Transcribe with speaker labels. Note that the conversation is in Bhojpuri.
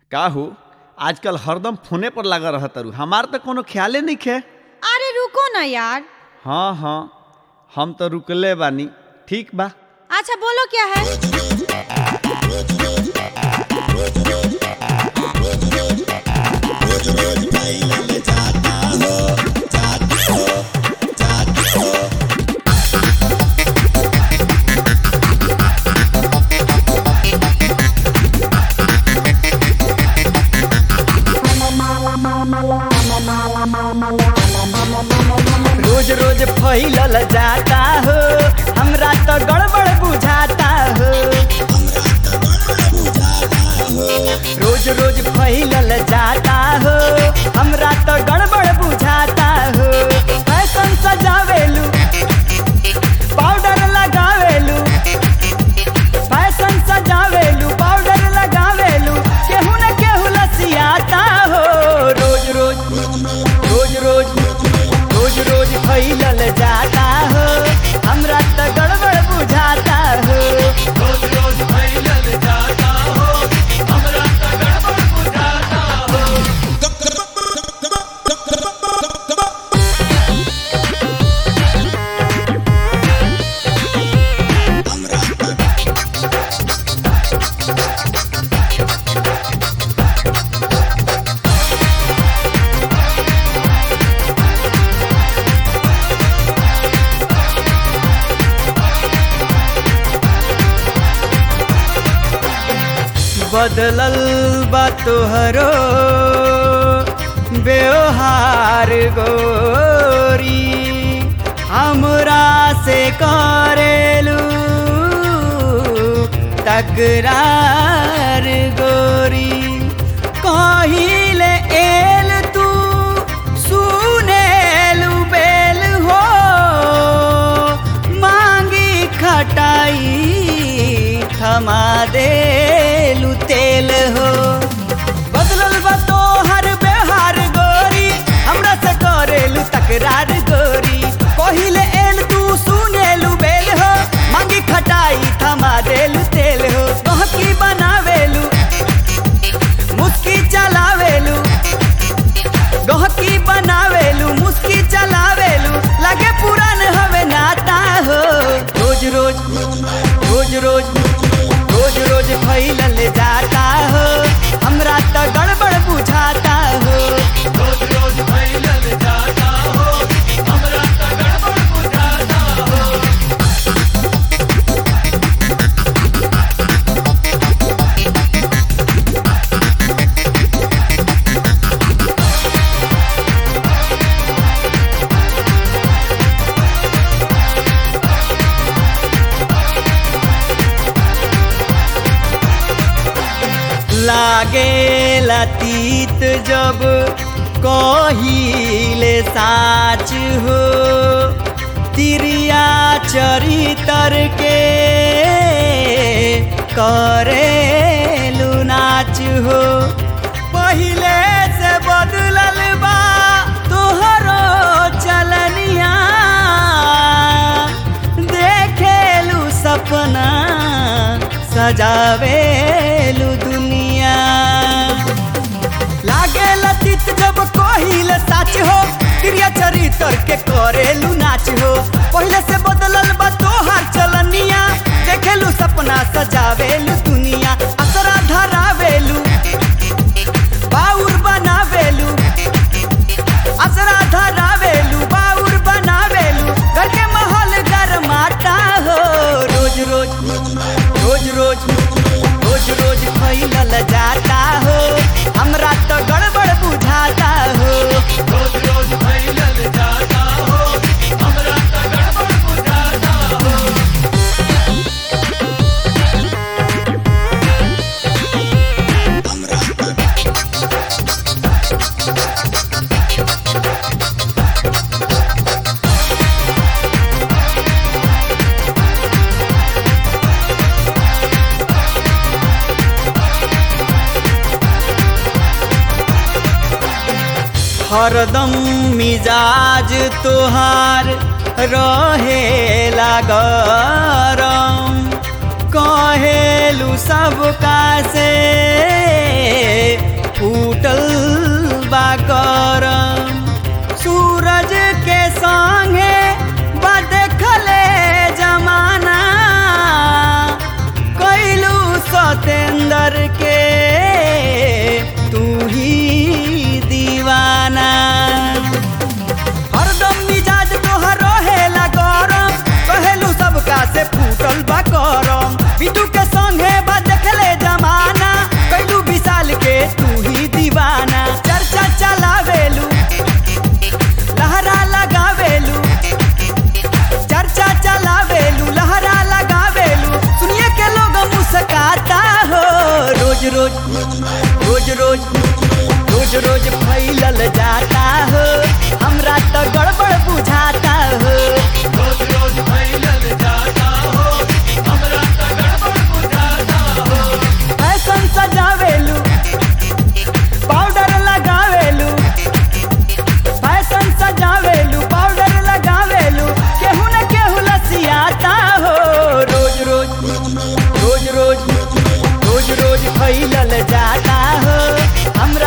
Speaker 1: का हो आजकल हरदम फोने पर लगा रह तारू हमार तो कोनो ख्याले नहीं खे
Speaker 2: अरे रुको ना यार
Speaker 1: हाँ हाँ हम तो रुकले बानी ठीक बा
Speaker 2: अच्छा बोलो क्या है
Speaker 3: रोज रोज फैलल जाता हो हमरा तो गड़बड़ बुझाता हो रोज रोज फैलल जाता हो हमरा तो गड़बड़ बुझाता हो फैशन सजावेलू पाउडर लगावेलू फैशन सजावेलू पाउडर लगावेलू केहू न केहू लसियाता हो रोज रोज रोज रोज रोज रोज फैलल जाता हो हमरा तो गड़बड़ बुझाता हो रोज रोज फैलल जाता हो हमरा तो गड़बड़ बुझाता हो बदलल बा तोहरो व्यवहार गोरी हमरा से करेलू तकरार गोरी कहिले एल तू सुनेलू बेल हो मांगी खटाई थमा देलू तेल हो बदलल बा तोहर व्यवहार गोरी हमरा से करेलू तकरार गोरी कहिले एल तू सुनेलू बेल हो मांगी खटाई थमा देलू तेल हो गहकी बनावेलू मुस्की चलावेलू गहकी बनावेलू मुस्की चलावेलू लगे पुरान हवे नाता हो रोज रोज रोज रोज रोज रोज फैलल जाता हो हमरा तो गड़बड़ बुझाता हो रोज रोज फैलल जाता हो हमरा तो गड़बड़ बुझाता हो लागे लतीत जब कहिले साच हो तिरिया चरितर के करेलू नाच हो पहिले से बदलल बा तोहरो चलनिया देखेलू सपना सजावेलू दुनिया लागे लतित जब कहिल साच हो क्रिया चरित्र के करेलू नाच हो पहले से बदलल बा तोहार चलनिया देखेलू सपना सजावेलू दुनिया असरा धरावेलू बाउर बनावेलू असरा धरावेलू बाउर बनावेलू घर के माहौल गरमाता हो रोज रोज रोज रोज रोज रोज फैलल जाता हो हमरा तो गड़बड़ बुझाता हो रोज रोज फैलल जाता हो हमरा तो गड़बड़ बुझाता हो हरदम मिजाज तोहार रहेला गरम कहेलू सबका से बिटू के संगे बा देखले जमाना कैलू विशाल के तू ही दीवाना चर्चा चलावेलू लहरा लगावेलू चर्चा चलावेलू लहरा लगावेलू सुनिए के लोग मुस्काता हो रोज रोज रोज रोज रोज रोज फैलल जाता हो हमरा तो गड़बड़ बुझाता हो रोज रोज फैलल जाता हो हमरा तो गड़बड़ बुझाता हो फैशन सजावेलू पाउडर लगावेलू फैशन सजावेलू पाउडर लगावेलू केहू न केहू लसियाता हो रोज रोज रोज रोज रोज रोज फैलल जाता हो हमरा